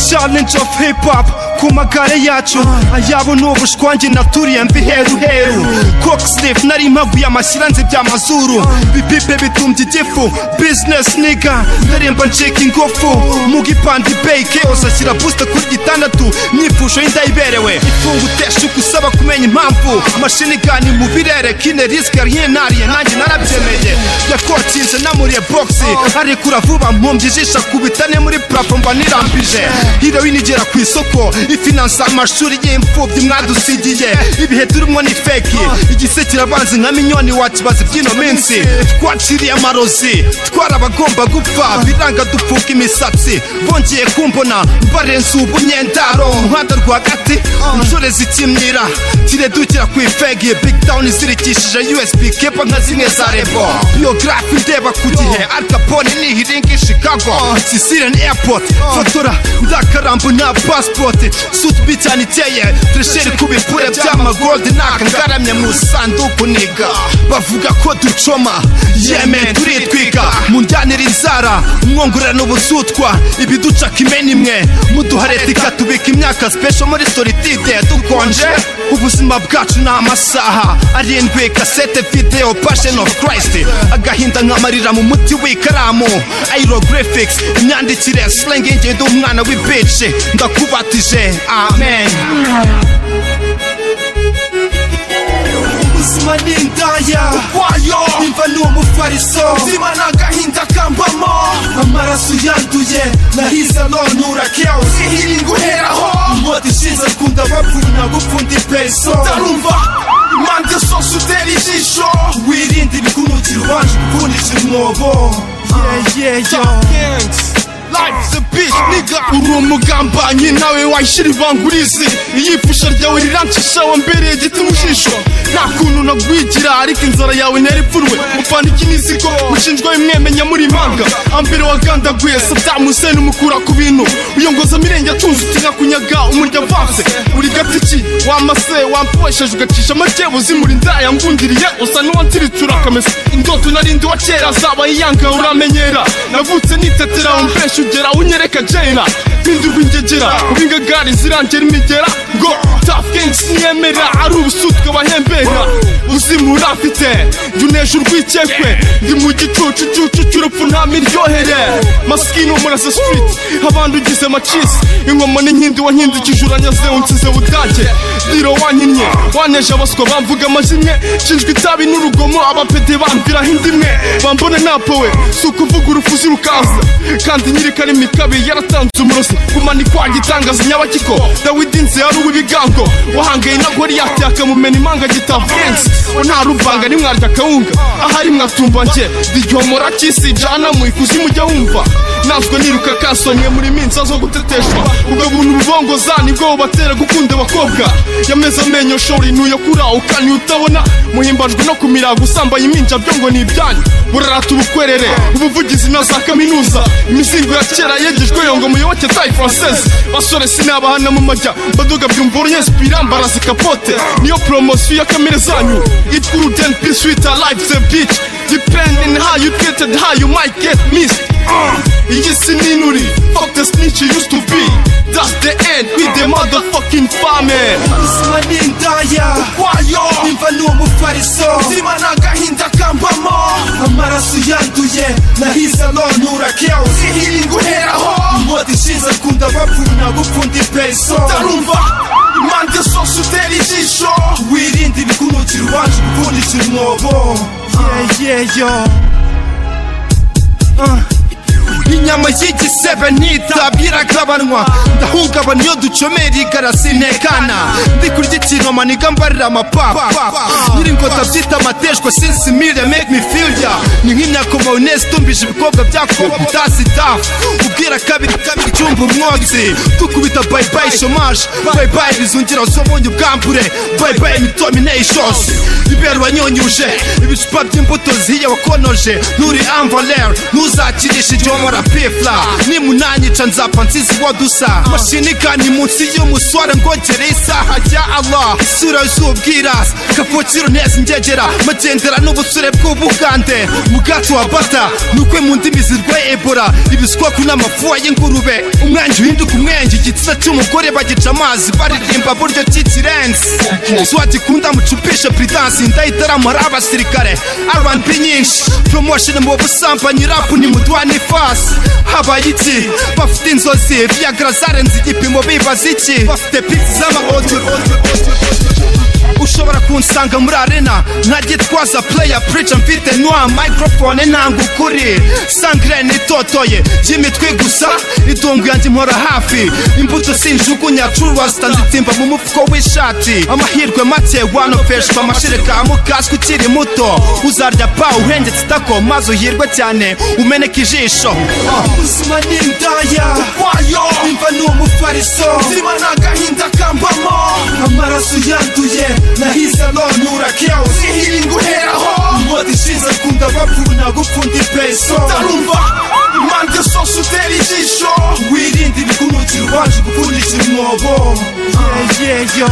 challenge of hip hop ku magare yacu ayabo ni ubushwange naturiye mvi heru heru cockslip nari mpaguye amashyira nzi bya mazuru bipipe bitumbye igifu business niga ndaremba ncika ingufu mu gipandi bay chaos ashyira booster kuri gitandatu myifusho y'indayiberewe ifunga utesha uko usaba kumenya impamvu amashini gani mu birere kine risike rien nariye nanjye narabyemeye yakotsinze namuriye boxi arekura vuba mpumbye ijisha kubitane muri plafo mba nirambije heroin igera ku isoko ifinansa amashuri y'imfubyi mwadusigiye ibihe turimo ni feki igise kirabanza nka minyoni wakibaza iby'ino minsi twaciriye amarozi twarabagomba gupfa biranga dupfuka imisatsi bongeye kumbona barenze ubunyendaro umuhanda rwagati inshorezi ikimyira kiredukira ku ifegi big town izirikishije usb kepa nka zimwe za rebo biyografi ndeba ku gihe al capone nihiringa i chicago sisiren airport fatura ndakarambu nta pasipoti sutubi cyane iteye turesheri ku bipure by'amagoldi nakangaramye mu sanduku niga bavuga ko ducoma yeme turitwika munjyanira inzara mwongorerana ubusutwa ibiducaka imena imwe muduhareta ikatubika imyaka special muri solitude dukonje ubuzima bwacu ni amasaha arindwi kasete video passion of christ agahinda nkamarira mu muti w'ikaramu aerographics imyandikire slang ingendo umwana w'ibice ndakubatije amen ubuzima ni indaya ukwayo imva ni umufariso ubuzima ni agahinda kambamo amaraso yanduye nahiza nonura chaos ihiringa uheraho inkota ishinze akunda bapfuna gupfunda ipeso ndarumva impande zose utera ijisho wirinde ibigunukira ubanje gupfundisha umwobo yeyeyo Life's a bitch, nigga Uri umugambanyi nawe wayishyira ivangurizi Iyipfusha ryawe rirancisha wambereye igiti mu jisho Nta kuntu nagwigira ariko inzara yawe ntera ipfunwe Mufana ikinizigo mushinjwa imwemenya muri manga Ambere wagandaguye Saddam Hussein umukura ku bintu Uyongoza amirenge atunze utinka kunyaga umurya avanse Uri gatiki wamase wampfosheje ugacisha amajyebo zimuri indaya ngundiriye Usa n'uwansiritura akamesa Indoto narindi wa kera zabaye iyanga uramenyera Navutse nitetera umbesha ubeshya ugera unyereka jena mpindurwa ingegera ubingagari zirangera imigera ngo tafkengs niyemera ari ubusutwe bahembera uzimura afite jya urwikekwe ndi mu gicucucucu cy'urupfu nta miryohere masikini umurasa stiriti abantu ugize macisi ingoma n'inkindi wankindikije uranyaze unsize budage diro wanyinnye waneje abaswa bamvuga amazimwe nshinjwe itabi n'urugomo abapede bambiraho indimwe bambone napowe si ukuvuga urufuzi rukaza kandi nyirikari mikabi yaratanze umurozi kumanikwa gitangaza nyabakiko dawidi nzi yari uw'ibigango wahangaye na goriyati akamumena imanga gitavurensi nta ruvanga nimwarya akawunga ahari mwatumba njye rigihomora kisi jana mu ikuzimu ujya wumva nazwe niruka kasomye muri minsi zo guteteshwa ubwo buntu bubongoza nibwo bubatera gukunda abakobwa yameze amenyo shora intuyo kurauka utabona muhimbajwe no kumira gusambaye iminja byo ngo ni ibyanyu burarata ubukwerere ubuvugizi na za kaminuza imizingo ya kera yegejwe yo ngo muyoboke tayi francese basore sinabahana mu majya mbaduga byumva urunyesipira mbaraza kapote niyo poromosiyo ya kamere zanyu it could then be sweeter life the beach depending how you treated how you might get missed iyi si n'inuri fuck the snitch you used to be that's the end with the motherfucking famine ubuzima ni indaya ukwayo nimba ni umufariso ubuzima ni agahinda kambamo amaraso yanduye nahiza nonura chaos ihiringa uheraho inkota ishinze kunda bapfuna gupfunda ipeso ndarumva impande zose utera ijisho wirinde ibigunukira ubanje gupfundikira umwobo yeyeyo Uh. inyama y'igisebe ntitabye iragabanwa ndahungabana iyo ducomera igara sinekana ndi kurya ikinoma niga mbarira amapapa nyiri ingota byita amateshwa since mire make me feel ya ni nk'imyaka mayoneze itumbije ibikobwa byakubitasi tafu ubwira kabiri kabiri icyumba umwotsi dukubita bayibayi shomaje bayibayi bizungiro zo bunye ubwambure bayibayi mitominations ibe kera wanyonyuje ibicupa by'imbuto zihiye wakonoje nturi amvaler ntuzakirishe igihe wamara pefla nimunanyica nzapfa nsizi uwo dusa mashinikani munsi y'umusore ngongere isaha rya allah isura z'ubwirasi kavukiro neza ngegera magendera n'ubusure bw'ubugande ubwacu wa bata nukwe mu ndimi zirwaye ebora ibiswaku n'amafuwa y'ingurube umwangi uhinduka umwenge igitsina cy'umugore bagica amazi baririmba buryo cy'ikirensi swagikunda mucupishe pridansi ndayitaramara abasirikare rnb nyinshi promotion mu busambanyi rapu ni mudwani fasi habaye iki bafite inzozi viagra zarenze igipimo bibaza iki bafite piki z'ama ushobora kunsanga muri arena ntagitwaza player preacher mfite nwa microphone nanga ukuri sangre nitotoye y'imitwe gusa itungo yanjye impora hafi imbuto sinjugunya curwasita nzitimba mu mufuko w'ishati amahirwe make wanofeshwa amashereka amukaswe ukiri muto uzarya pa urengetse itako maze uhirwe cyane umeneka ijisho ubuzima ni indaya wayo imva ni umufariso zima ni agahinda kambamo amaraso yanduye nahize nonura chaos ihiringa uheraho imota ishize akunda bavuna gupfunda ipeso utarumva impande zose utera ijisho wirinde ibigunukira ubanje gupfundikira umwobo yeyeyo